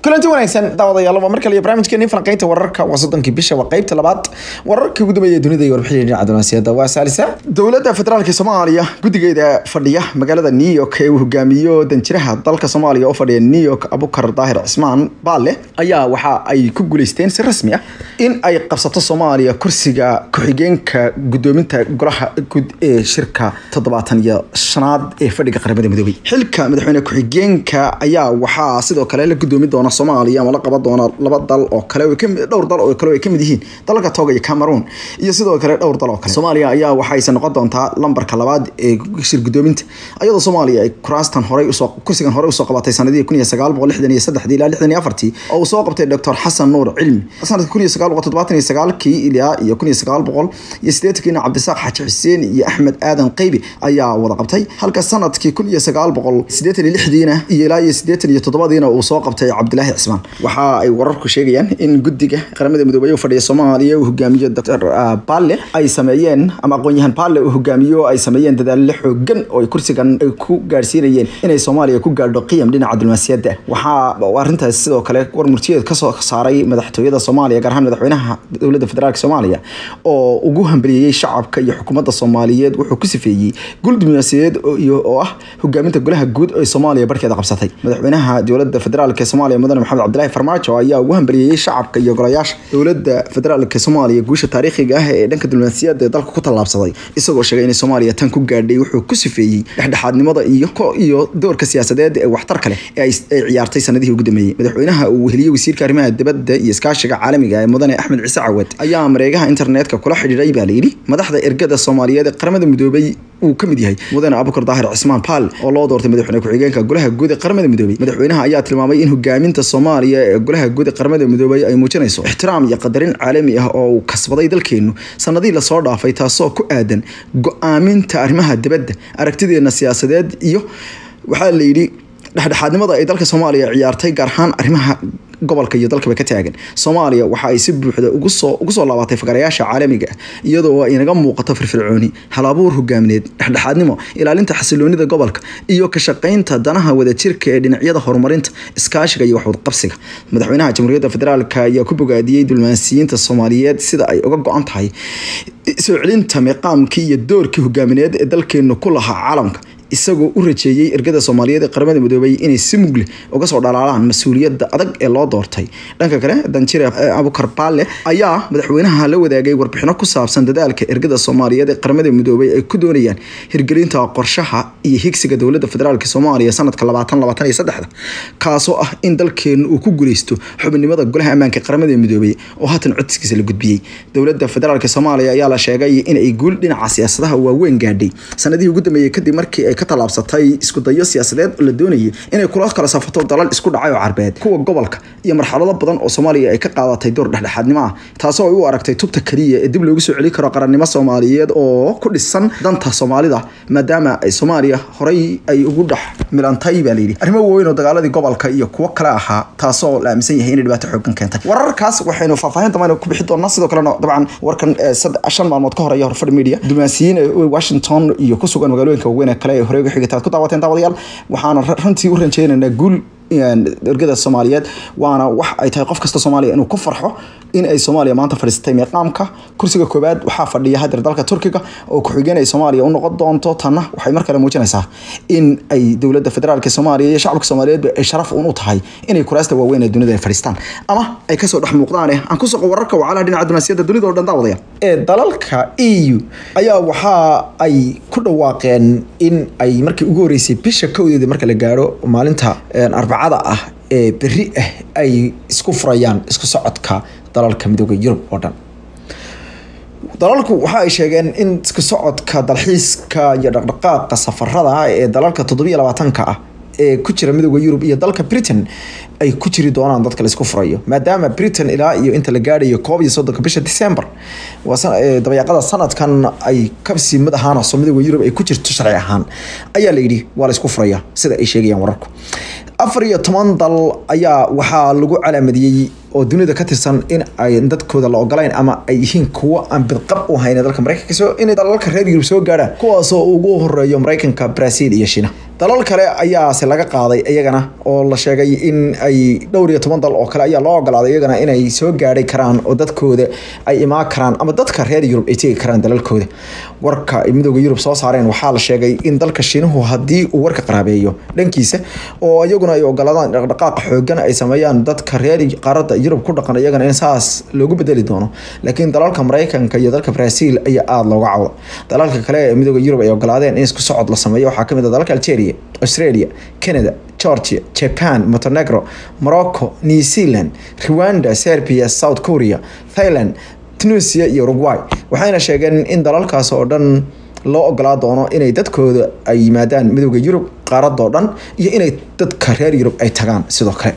kulanti wanaagsan daawadayaal waa mar kale iyo barnaamijkeeni falanqeynta wararka waa soddonkii bisha waa qeybta labaad wararkii ugu dambeeya dunida iyo warbixinii dhinaca dunaasiyada waa saalisa dowladda federaalka soomaaliya guddigeeda fadhiya magaalada new york ee uu hogaamiyo danjiraha dalka soomaaliya oo fadhiya new york abukar daahir cismaan baale ayaa waxa ay ku guuleysteen si rasmi ah in ay qabsato soomaaliya kursiga ku-xigeenka gudoominta golaha guud ee shirka toddobaatan iyo shanaad ee fadhiga qaramada midoobay xilka madaxweyne ku-xigeenka ayaa waxaa sidoo kale la gudoomi doona soomaaliya ama la qaban doona laba dal oo kale dhowr dal oo kale ay kamid yihiin dalalka toga iyo cameroon iyo sidoo kale dhowr dal oo kale soomaaliya ayaa waxayse noqon doontaa lambarka labaad ee shir gudoominta iyadoo soomaaliya ay kuraastan horey usoo kursigan horey usoo qabatay sanadihii kun iyo sagaal boqol lixdan iyo saddexdii ilaa lixdan iyo afartii oo uu soo qabtay doctor xasan nuur cilmi sanadka kun iyo sagaal boqol toddobaatan iyo sagaalkii ilaa iyo kun iyo sagaal boqol iyo siddeetankiina cabdisaaq xaaji xuseen iyo axmed aadan qeybi ayaa wada qabtay halka sanadkii kun iyo sagaal boqol siddeetan iyo lixdiina iyo ilaa iyo siddeetan iyo toddobadiina uu soo qabtay cabdilaahi cismaan waxa ay wararku sheegayaan in guddiga qaramada midoobey u fadhiya soomaaliya uu hogaamiyo dr balle ay sameeyeen ama aqoon-yahan balle uu hogaamiyo ay sameeyeen dadaallo xoogan oo ay kursigan ay ku gaadhsiinayeen inay soomaaliya ku gaadho qiyam dhinaca diblomaasiyadda waxaa arrintaas sidoo kale war murtiyeed kasoo saaray madaxtooyada soomaaliya gaar ahaan madaxweynaha dowladda federaalk soomaaliya oo ugu hambaliyeyey shacabka iyo xukuumadda soomaaliyeed wuxuu ku sifeeyey gul diblomaasiyadeed oo ah hogaaminta golaha guud ee soomaaliya barkeeda qabsatay madaxweynaha dowladda federaalk ee soomaaliya mudane maxamed cabdilaahi farmaajo ayaa ugu hambaliyeyey shacabka iyo golayaasha dowladda federaalk soomaaliya guusha taariikhiga ah ee dhanka diblomaasiyadda ee dalka ku tallaabsaday isagoo sheegay inay soomaaliya tan ku gaadhay wuxuu ku sifeeyey dhexdhexaadnimada iyo iyo doorka siyaasadeed ee waxtarka leh ee ay ciyaartay sanadihii ugu dambeeyey madaxweynaha uu weheliyey wasiirka arrimaha dibadda iyo iskaashiga caalamiga ee mudane axmed ciise cawad ayaa mareegaha internetka kula xidhiidhay baa layidhi madaxda ergada soomaaliyeed ee qaramada midoobay uu ka mid yahay mudane abukar daahir cismaan paal oo loo doortay madaxweyne ku-xigeenka golaha guud ee qaramada midoobay madaxweynaha ayaa tilmaamay in hogaaminta soomaaliya ee golaha guud ee qaramada midoobay ay muujinayso ixtiraam iyo qadarin caalami ah oo uu kasbaday dalkeenu sanadihii lasoo dhaafay taasoo ku aadan go-aaminta arrimaha dibadda aragtideena siyaasadeed iyo waxaa layidhi dhexdhexaadnimada ay dalka soomaaliya ciyaartay gaar ahaan arrimaha gobolka iyo dalkaba ka taagan soomaaliya waxa ay si buuxda ugu soo ugu soo laabatay fagarayaasha caalamiga ah iyadoo ay naga muuqato firfircooni halabuur hogaamineed dhexdhexaadnimo ilaalinta xasiloonida gobolka iyo ka shaqaynta danaha wadajirka ee dhinacyada horumarinta iskaashiga iyo waxwadqabsiga madaxweynaha jamhuuriyadda federaalk ayaa ku bogaadiyey diblomaasiyiinta soomaaliyeed sida ay uga go-an tahay soo celinta miiqaamkii iyo doorkii hogaamineed ee dalkeenu ku lahaa caalamka isagoo u rajeeyey ergada soomaaliyeed ee qaramada midoobay inay si mugle uga soo dhalaalaan mas-uuliyadda adag ee loo doortay dhanka kale danjire abukar baale ayaa madaxweynaha la wadaagay warbixino ku saabsan dadaalka ergada soomaaliyeed ee qaramada midoobay ay ku doonayaan hirgelinta qorshaha iyo higsiga dowladda federaalk soomaaliya sanadka labaatan labaatan iyo saddexda kaasoo ah in dalkeenu uu ku guuleysto xubinimada golaha ammaanka qaramada midoobay oo haatan codsigiisa la gudbiyey dowladda federaalk soomaaliya ayaa la sheegay in ay guul dhinaca siyaasadaha waaweyn gaadhay sanadihii ugu dambeeyey kadib markii ay ka tallaabsatay isku dayo siyaasadeed oo la doonayay inay kula kala safato dalal isku dhacay oo carbeed kuwa gobolka iyo marxalado badan oo soomaaliya ay ka qaadatay door dhexdhexaadnimo ah taasoo ay u aragtay tubta keliya ee dib loogu soo celi karo qarannimo soomaaliyeed oo ku dhisan danta soomaalida maadaama ay soomaaliya horey ay ugu dhex milantay baa layidhi arrimo waaweyn oo dagaaladii gobolka iyo kuwo kale ahaa taasoo la aaminsan yahay inay dhibaato xoogan keentay wararkaas waxaynu faahfaahin dambayna ku bixi doonaa sidoo kalena dabcan warkan shan maalmood ka horeeya horfadhi media diblomaasiyiin washington iyo ku sugan magaalooyinka waaweyn ee kale ee horey uga xigataad ku daawateen daawadayaal waxaana runtii u rajeynaynaa guul ergada soomaaliyeed waana wax ay tahay qof kasta soomaaliya inuu ku farxo in ay soomaaliya maanta fadhiisatay miiqaamka kursiga koowaad waxaa fadhiya hadeer dalka turkiga oo ku-xigeen ay soomaaliya u noqon doonto tanna waxay mar kale muujinaysaa in ay dowladda federaalk soomaaliya iyo shacabka soomaaliyeedba ay sharaf uun u tahay inay kuraasta waaweyn ee dunida ay fadhiistaan ama ay kasoo dhex muuqdaane aan ku soqo wararka wacalaha dhinaca diblomaasiyadda dunida oo dhan daawadaya ee dalalka e u ayaa waxa ay ku dhawaaqeen in ay markii ugu horeysay bisha kowdeeda marka la gaaro maalinta arbacada ah ee beri ah ay isku furayaan isku socodka dalalka midooda yurub oo dhan dalalku waxa ay sheegeen in isku socodka dalxiiska iyo dhaqdhaqaaqa safarada ee dalalka toddobiyo labaatanka ah ee ku jira midooda yurub iyo dalka britain ay ku jiri doonaan dadka laisku furayo maadaama britain ilaa iyo inta la gaadhayo koob iyo soddonka bisha december dabayaaqada sanadkan ay kabsi mid ahaanso midooda yurub ay ku jirto sharci ahaan ayaa la yidhi waa laisku furaya sida ay sheegayaan wararku afar iyo toban dal ayaa waxaa lagu calaamadiyey oo dunida ka tirsan in ay dadkooda la ogolayn ama ay yihiin kuwo aan bidqab u hayn dalka mareykanka in dalalka reer yurub soo gaadhaan kuwaasoo ugu horeeyo mareykanka brazil iyo shiina dalal kale ayaase laga qaaday iyagana oo la sheegay in ay dhowr iyo toban dal oo kale ayaa loo ogolaaday iyagana inay soo gaadhay karaan oo dadkooda ay imaan karaan ama dadka reer yurub ay tegi karaan dalalkooda warka ay midooda yurub soo saareen waxaa la sheegay in dalka shiinuhu haddii uu warka qaraabeeyo dhankiisa oo iyaguna ay ogolaadaan dhaqdhaqaaq xoogan ay sameeyaan dadka reer qaaradda yurub ku dhaqan iyagana in saas loogu bedeli doono laakiin dalalka maraykanka iyo dalka brazil ayaa aada looga cawda dalalka kale ee midooda yurub ay ogolaadeen in isku socod la sameeyo waxaa kamid ah dalalka algeria australia canada georgia japan montenegro morocco new zealand rwanda serbia south korea thailand tunisia iyo uruguay waxayna sheegeen in dalalkaas oo dhan loo ogolaa doono inay dadkooda ay yimaadaan midooda yurub qaaradoo dhan iyo inay dadka reer yurub ay tagaan sidoo kale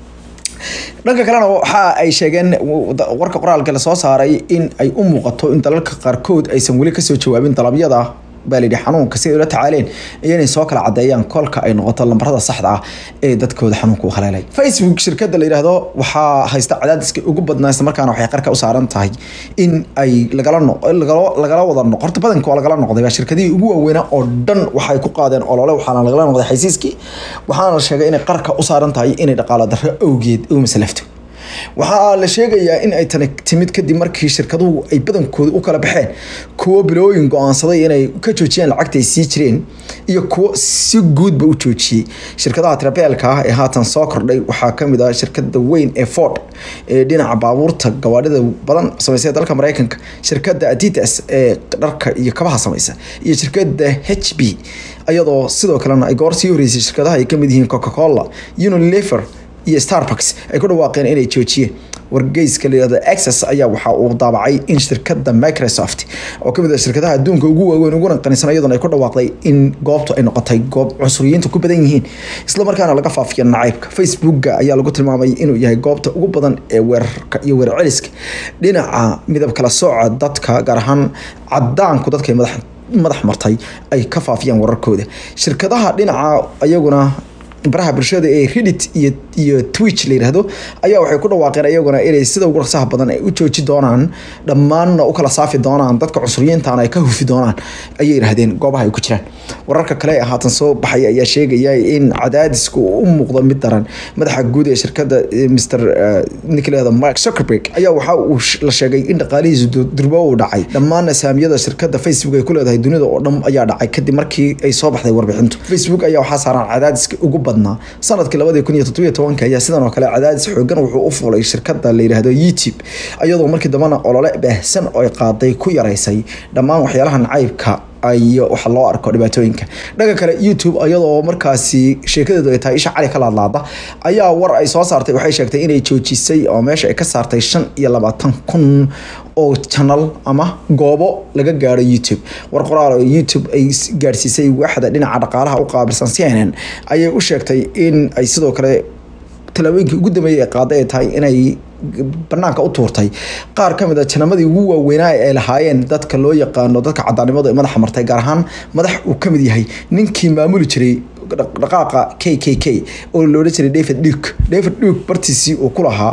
dhanka kalena waxa ay sheegeen warka qoraalka la soo saaray in ay u muuqato in dalalka qaarkood aysan weli kasoo jawaabin dalabyada baa layidhi xanuunka si ay ula tacaaleen iyo inay soo kala cadeeyaan kolka ay noqoto lambarada saxda ah ee dadkooda xanuunka u haleelay facebook shirkadda la yidhaahdo waxaa haysta cadaadiska ugu badnaa isla markaana waxay qarka u saaran tahay in ay lagala lagala wada noqo horta badanka waa lagala noqday waa shirkadihii ugu waaweynaa oo dhan waxay ku qaadeen olole waxaana lagala noqday xaysiiskii waxaana la sheegay inay qarka u saaran tahay inay dhaqaalo darro awgeed u masalafto waxaa la sheegayaa in ay tani timid kadib markii shirkaduhu ay badankooda u kala baxeen kuwo bilooyin go-aansaday inay ka joojiyaan lacagta ay sii jireen iyo kuwo si guudba u joojiyey shirkadaha tirabeelka ah ee haatan soo kordhay waxaa kamid ah shirkada weyn ee ford ee dhinaca baabuurta gawaadhida badan sameysay dalka mareykanka shirkada adidas ee dharka iyo kabaha sameysa iyo shirkada h b iyadoo sidoo kalena ay goor sii horeysay shirkadaha ay kamid yihiin coca cola unilever iyo starbucks ay ku dhawaaqeen inay joojiyeen wargeyska layihahdo access ayaa waxa uu daabacay in shirkada microsoft oo kamid ah shirkadaha adduunka ugu waaweyn uguna qanisan iyaduna ay ku dhawaaqday in goobtu ay noqotay goob cunsuriyiinta ku badan yihiin islamarkaana laga faafiyo nacaybka facebooka ayaa lagu tilmaamay inuu yahay goobta ugu badan ee weerarka iyo weer celiska dhinaca midab kala sooca dadka gaar ahaan cadaanku dadka madax madax martay ay ka faafiyaan wararkooda shirkadaha dhinaca iyaguna baraha bulshada ee reddit iyo iyo twitch la yidhaahdo ayaa waxay ku dhawaaqeen iyaguna inay sida ugu rasaha badan ay u jooji doonaan dhammaanna u kala saafi doonaan dadka cusuriyiintaana ay ka hufi doonaan ayay yidhaahdeen goobaha ay ku jiraan wararka kale ee haatan soo baxay ayaa sheegaya in cadaadisku u muuqdo mid daran madaxa guud ee shirkada mr nicolada mark zuckerberg ayaa waxa uu la sheegay in dhaqaalihiisu durbo uu dhacay dhammaan saamiyada shirkada facebook ay ku leedahay dunida oo dhan ayaa dhacay kadib markii ay soo baxday warbixintu facebook ayaa waxaa saaran cadaadiska ugu badan sanadkii labadii kun iyo toddobiyo tobanka ayaa sidan oo kale cadaadis xoogan wuxuu u fulay shirkada la yidhaahdo youtube iyadoo markii dambana olole baahsan oo ay qaaday ku yaraysay dhammaan waxyaalaha nacaybka iyo waxa loo arko dhibaatooyinka dhanka kale youtube iyadoo markaasi sheekadeedu ay tahay isha cali ka laadlaada ayaa war ay soo saartay waxay sheegtay inay joojisay oo meesha ay ka saartay shan iyo labaatan kun oo janal ama goobo laga gaaro youtube war qoraal oo youtube ay gaadhsiisay waaxda dhinaca dhaqaalaha u qaabilsan c n n ayay u sheegtay in ay sidoo kale talaabooyinkii ugu dambeeyay ee qaaday ay tahay inay banaanka u tuurtay qaar ka mid a janamadii ugu waaweynaa ay lahaayeen dadka loo yaqaano dadka cadaanimadu ay madaxa martay gaar ahaan madax uu ka mid yahay ninkii maamuli jiray dhaqaaqa k k k oo loodhan jiray david duke david duke bartiisii uu ku lahaa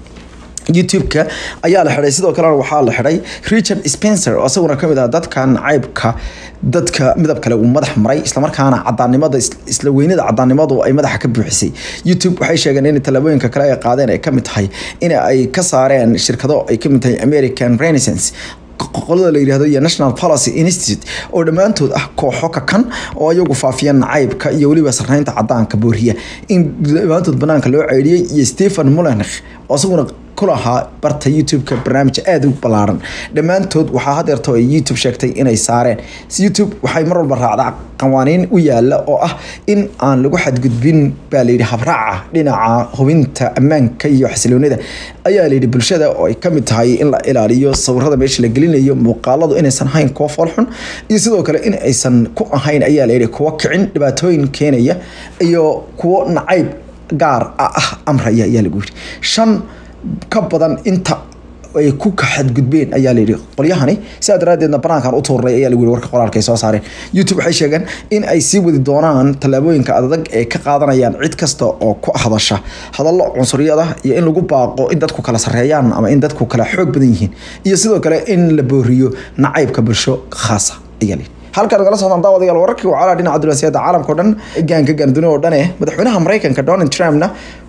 youtube-ka ayaa la xidhay sidoo kalena waxaa la xidhay richard spencer oo isaguna kamid ah dadka nacaybka dadka midab kale uu madax maray islamarkaana cadaanimada isla weynada cadaanimadu ay madaxa ka buuxisay youtube waxay sheegeen in tallaabooyinka kale ay qaadeen ay kamid tahay in ay ka saareen shirkado ay kamid tahay american renaissance qolada la yidhahdo iyo national policy institute oo dhammaantood ah kooxo ka kan oo iyagu faafiya nacaybka iyo weliba sarreynta cadaanka booriya in dhammaantood banaanka loo ceydhiyey iyo stephen mulenich oo isaguna kulahaa barta youtube-ka barnaamij aada u ballaaran dhammaantood waxaa hadeerto ay youtube sheegtay inay saareen youtube waxay mar walba raacdaa qawaaniin u yaala oo ah in aan lagu xadgudbin baa layidhi habraaca dhinaca hubinta ammaanka iyo xasiloonida ayaa layidhi bulshada oo ay kamid tahay in la ilaaliyo sawirada meesha la gelinayo muuqaaladu inaysan ahayn kuwo foolxun iyo sidoo kale in aysan ku ahayn ayaa layidhi kuwo kicin dhibaatooyin keenaya iyo kuwo nacayb gaar ah amraya ayaa lagu yidhi shan ka badan inta ay ku xadgudbeen ayaa layidhi qolyahani sidaa daraadeedna banaankan u tuurnay ayaa lagu yidhi warka qoraalka ay soo saareen youtube waxay sheegeen in ay sii wadi doonaan tallaabooyinka adag ee ka qaadanayaan cid kasta oo ku hadasha hadallo cunsuriyada iyo in lagu baaqo in dadku kala sarreeyaan ama in dadku kala xoog badan yihiin iyo sidoo kale in la booriyo nacaybka bulsho khaasa ayaa layidhi halkaad nagala socdaan daawadayaal wararkii wacalaha dhinaca dulasiyada caalamka o dhan gaanka gaanduni oo dhan eh madaxweynaha maraykanka donald trumpna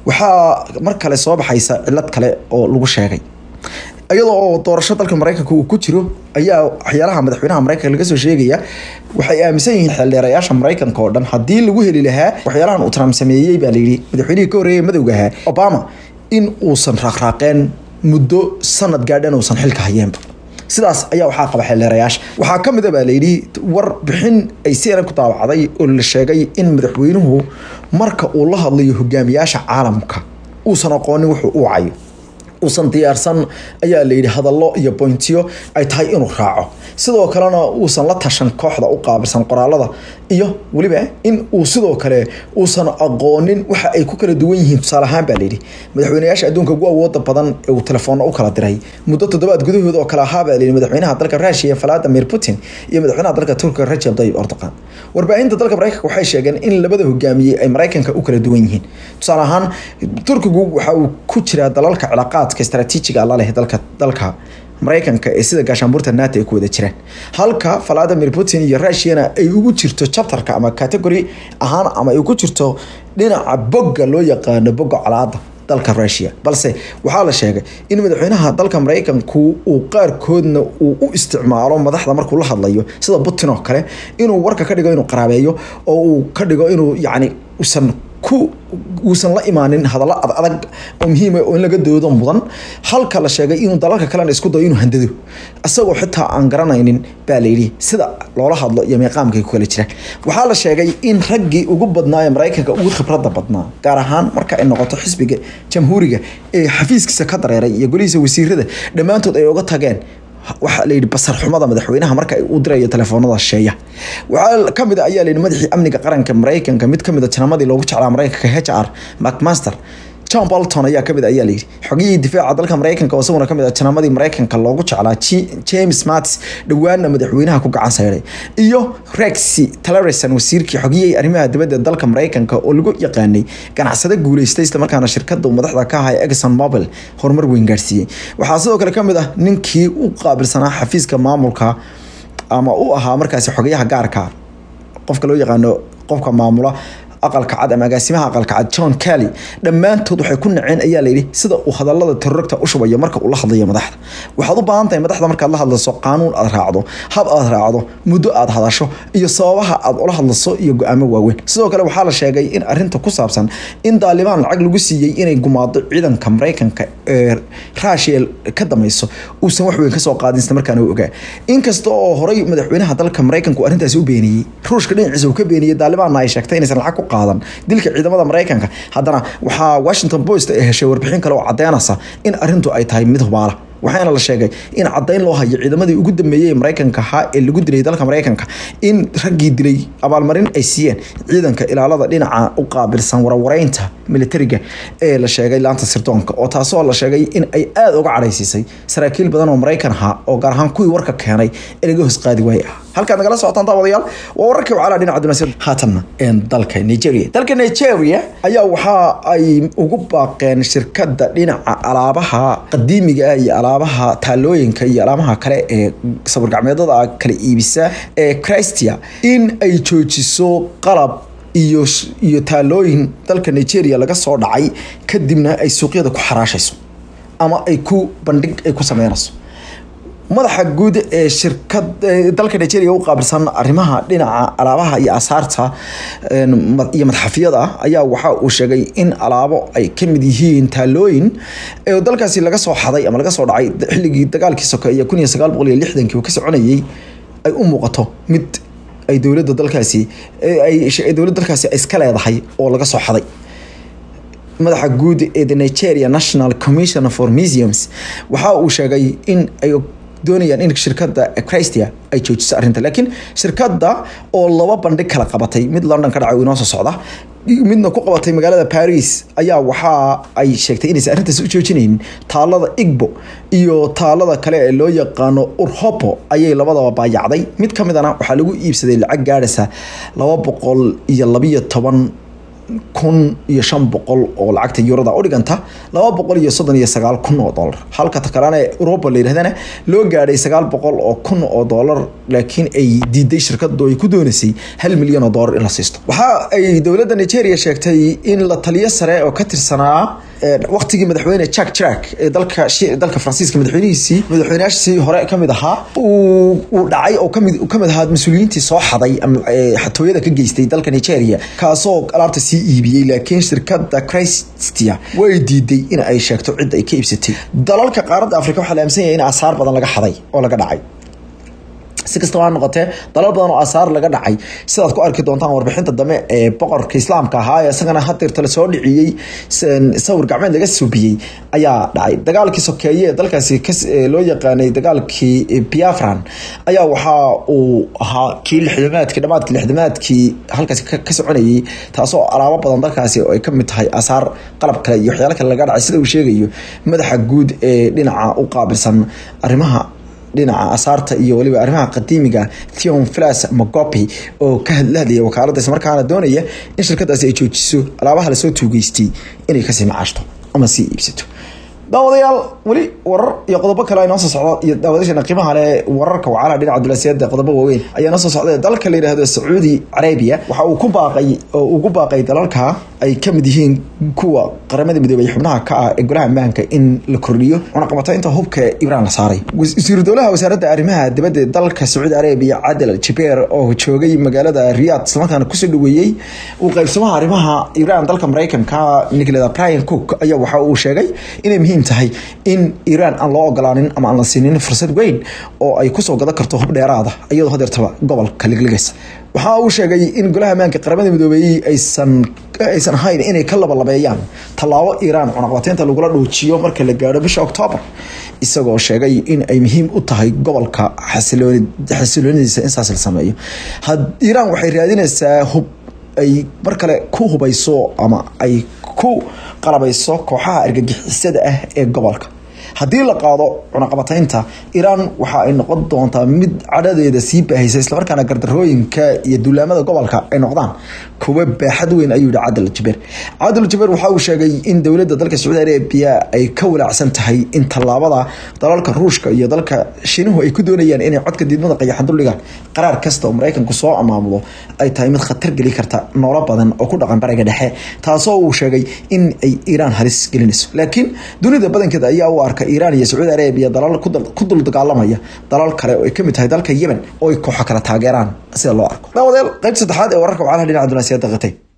waxaa mar kale soo baxaysa cilad kale oo lagu sheegay iyadoo oo doorasho dalka maraykanka uu ku jiro ayaa waxyaalaha madaxweynaha maraykanka laga soo sheegaya waxay aaminsan yihiin xildheerayaasha maraykanka oo dhan haddii lagu heli lahaa waxyaalahan uu trump sameeyey baa layidhi madaxweynihii ka horreeyay madowga ahaa obama in uusan raaqraaqeen muddo sanad gaadhan uusan xilka hayeenba sidaas ayaa waxaa qaba xildheerayaasha waxaa ka mid a baa layidhi war bixin ay cnn ku daawacday oo la sheegay in madaxweynuhu marka uu la hadlayo hogaamiyaasha caalamka uusan aqoonin wuxuu u wacayo uusan diyaarsan ayaa layidhi hadallo iyo boyntiyo ay tahay inuu raaco sidoo kalena uusan la tashan kooxda u qaabilsan qoraalada iyo weliba in uu sidoo kale uusan aqoonin waxa ay ku kala duwan yihiin tusaale ahaan baa layidhi madaxweynayaasha adduunka ugu awooda badan ee uu telefoonna u kala diray muddo toddobaad gudahood oo kale ahaa baa layidhi madaxweynaha dalka rusia vladimir putin iyo madaxweynaha dalka turkiga rajab tayyib erdogan warbaahinta dalka maraykanka waxay sheegeen in labada hogaamiyey ay maraykanka u kala duwan yihiin tusaale ahaan turkigu waxa uu ku jiraa dalalka cilaaqaadka istaraatiijiga la leh dalka dalka maraykanka ee sida gaashaanbuurta nato ay ku wada jiraan halka valadimir putin iyo rusiana ay ugu jirto chapterka ama category ahaan ama ay ugu jirto dhinaca bogga loo yaqaano bogga colaada dalka rusia balse waxaa la sheegay in madaxweynaha dalka maraykanku uu qaarkoodna uu u isticmaalo madaxda markuu la hadlayo sida putin oo kale inuu warka ka dhigo inuu qaraabeeyo oo uu ka dhigo inuu yacni usan ku uusan la imaanin hadallo ad adag oo muhiima oo in laga doodo mudan halka la sheegay inuu dalalka kalena isku dayo inuu handado isagoo xitaa aan garanaynin baa layidhi sida loola hadlo iyo meeqaamkay ku kala jiraan waxaa la sheegay in raggii ugu badnaa ee maraykanka ugu khibradda badnaa gaar ahaan marka ay noqoto xisbiga jamhuuriga ee xafiiskiisa ka dareeray iyo golihiisa wasiirada dhammaantood ay uga tageen waxaa layidhi basar xumada madaxweynaha marka uu dirayo telefoonada sheeya waxaa kamid a ayaa layidhi madaxii amniga qaranka maraykanka mid kamid a janamadii loogu jeclaa maraykanka h r macmaster john bolton ayaa kamid ayaa layidhi xogiyihii difaaca dalka maraykanka oo isaguna kamid ah janamadii maraykanka loogu jeclaa james mattis dhowaana madaxweynaha ku gacan sayray iyo rexy tillerson wasiirkii xogiyihii arrimaha dibadda dalka maraykanka oo lagu yaqaanay ganacsade guuleystay isla markaana shirkada uu madaxda ka ahaa exxon mobil horumar weyn gaarsiiyey waxaa sidoo kale kamid ah ninkii u qaabilsanaa xafiiska maamulka ama u ahaa markaasi xogayaha gaarka qofka loo yaqaano qofka maamula aqalka cad ama agaasimaha aqalka cad john kelly dhammaantood waxay ku naceen ayaa layidhi sida uu hadalada terorogta u shubayo marka uu la hadlayo madaxda waxaad u baahan tahay madaxda markaad la hadlayso qaanuun aad raacdo hab aad raacdo muddo aad hadasho iyo sababaha aad ula hadlayso iyo go-aamo waaweyn sidoo kale waxaa la sheegay in arinta ku saabsan in daalibaan lacag lagu siiyey inay gumaado ciidanka maraykanka ee rusia ka dameyso uusan wax weyn kasoo qaadin isla markaana u ogaa inkasta oo horey madaxweynaha dalka maraykanku arrintaasi u beeniyey ruushka dhinaciisa uu ka beeniyey daalibaanna ay sheegtay inaysan lacag ku qaadan dilka ciidamada maraykanka haddana waxaa washington post ay heshay warbixin kale oo cadeynaysa in arintu ay tahay mid hubaala waxaana la sheegay in cadayn loo hayo ciidamadii ugu dambeeyey maraykanka ahaa ee lagu dilay dalka maraykanka in raggii dilay abaalmarin ay siiyeen ciidanka ilaalada dhinaca u qaabilsan warwareynta militariga ee la sheegay laanta sirdoonka oo taasoo la sheegay in ay aada uga cadhaysiisay saraakiil badan oo maraykan ahaa oo gaar ahaan kuwii warka keenay ee laga hoos qaadi waaye ah halkaad nagala socotaan daawadayaal waa wararkii wacalaha dhinaca dunaasiyada haatanna dalka nigeria dalka nigeria ayaa waxa ay ugu baaqeen shirkadda dhinaca alaabaha qadiimiga ah iyo alaabaha taalooyinka iyo alaabaha kale ee sawirgacmeedada kala iibisa ee christia in ay joojiso qalab iyo iyo taalooyin dalka nigeria laga soo dhacay kadibna ay suuqyada ku xaraashayso ama ay ku bandhig ay ku sameynayso madaxa guud ee shirkad dalka nigeria u qaabilsan arrimaha dhinaca alaabaha iyo asaarta iyo madxafiyada ayaa waxa uu sheegay in alaabo ay ka mid yihiin taalooyin ee dalkaasi laga soo xaday ama laga soo dhacay xilligii dagaalkii sokeeye kun iyo sagaal boqol iyo lixdankii uu ka soconayay ay u muuqato mid ay dowladda dalkaasi ay dowladda dalkaasi iska leedahay oo laga soo xaday madaxa guud ee the nigeria national commission for museums waxa uu sheegay in ay doonayaan in shirkadda christia ay joojiso arrinta laakiin shirkadda oo laba bandhig kala qabatay mid london ka dhacay inoo soo socda midna ku qabatay magaalada paris ayaa waxa ay sheegtay inaysan arrintaas u joojinaynin taalada igbo iyo taalada kale ee loo yaqaano urhopo ayay labadaba baayacday mid ka midana waxaa lagu iibsaday lacag gaadhaysa laba boqol iyo labiyo toban kun iyo shan boqol oo lacagta yurada u dhiganta laba boqol iyo soddon iyo sagaal kun oo dollar halka takalana europa la yidhahdana loo gaadhay sagaal boqol oo kun oo dollar laakiin ay diiday shirkadu ay ku doonaysay hal milyan oo dollar in la siisto waxa ay dowladda nigeria sheegtay in la taliyo sare oo ka tirsanaa waqtigii madaxweyne jack jack ee dalka dalka faransiiska madaxweynihiisii madaxweynayaashii hore kamid ahaa uu dhacay oo kamid kamid ahaa mas-uuliyiintii soo xaday ama xatooyada ka geystay dalka nigeria kaasoo alaabta sii iibiyey laakiin shirkada christia way diiday in ay sheegto cidda ay ka iibsatay dalalka qaaradda africa waxaa la aaminsan yahay in asaar badan laga xaday oo laga dhacay si kastaba ha noqotee dalal badan oo asaar laga dhacay sidaad ku arki doontaan warbixinta dambe ee boqorka islaamka ahaa ee isagana hadeerta lasoo dhiciyey sawir gacmeed laga subiyey ayaa dhacay dagaalkii sokeeye ee dalkaasi loo yaqaanay dagaalkii biafran ayaa waxa uu ahaa kii lixdamaadkii dhamaadkii lixdamaadkii halkaasi ka soconayay taasoo alaabo badan dalkaasi oo ay kamid tahay asaar qalab kale iyo waxyaalo kale laga dhacay sida uu sheegayo madaxa guud ee dhinaca u qaabilsan arrimaha dhinaca asaarta iyo waliba arrimaha qadiimiga theon flas mogopi oo ka hadlahadlaya wakaaladda islamarkaana doonaya in shirkadaasi ay joojiso alaabaha lasoo tuugeystay inay kasii macaashto ama sii iibsato daawadayaal weli warar iyo qodobo kale noo soo socdo iyo daawadashana qiimaha leh wararka wacalaha dhinaca dulasiyada qodobo waaweyn ayaa noo soo socda dalka la yidhaahdo sacuudi carabiya waxa uu ku baaqay oo ugu baaqay dalalka ay ka mid yihiin kuwa qaramada midoobay xubnaha ka ah ee golaha ammaanka in la kordhiyo cunaqabataynta hubka ibraan la saaray wasiiru dowlaha wasaaradda arrimaha dibadda dalka sacuudi carabiya cadel jibeer oo joogay magaalada riyad islamarkaana kusoo dhaweeyey uu qaybsamaha arrimaha ibraan dalka maraykanka nicolada brian cook ayaa waxa uu sheegay inay muhiim tahay in iiraan aan loo ogolaanin ama aan la siinin fursad weyn oo ay kusoo gadan karto hub dheeraada iyadoo hadeertaba gobolka ligligaysa waxa uu sheegay in golaha ammaanka qaramada midoobeeyey aysan aysan ahayn inay ka labalabeeyaan tallaabo iiraan cunaqabateynta lagula dhuujiyo marka la gaadho bisha octoobar isagoo sheegay in ay muhiim u tahay gobolka xasiloonidiisa in saas la sameeyo iiraan waxay raadinaysaa hub ay mar kale ku hubayso ama ay ku qalabayso kooxaha argagixisada ah ee gobolka haddii la qaado cunaqabataynta iiraan waxa ay noqon doontaa mid cadhadeeda sii baahaysa islamarkaana gardarooyinka iyo duulaamada gobolka ay noqdaan kuwa baaxad weyn ayuu yihi cadal jabeer cadal jabeer waxa uu sheegay in dowladda dalka sacuudi arabiya ay ka walaacsan tahay in tallaabada dalalka ruushka iyo dalka shiinuhu ay ku doonayaan inay codka diidmada qayaxan duldhigaan qaraar kasta oo maraykanku soo amaamudo ay tahay mid khatar geli karta noolo badan oo ku dhaqan bariga dhexe taasoo uu sheegay in ay iiraan halis gelinayso laakiin dunida badankeeda ayaa u arka iiraan iyo sacuudi arabiya dalal ku dul dagaalamaya dalal kale oo ay kamid tahay dalka yemen oo ay kooxo kala taageeraan sida loo arko daawadeel qaybta saddexaad ee wararka wacalaha dhinaca dunaasiyada qatay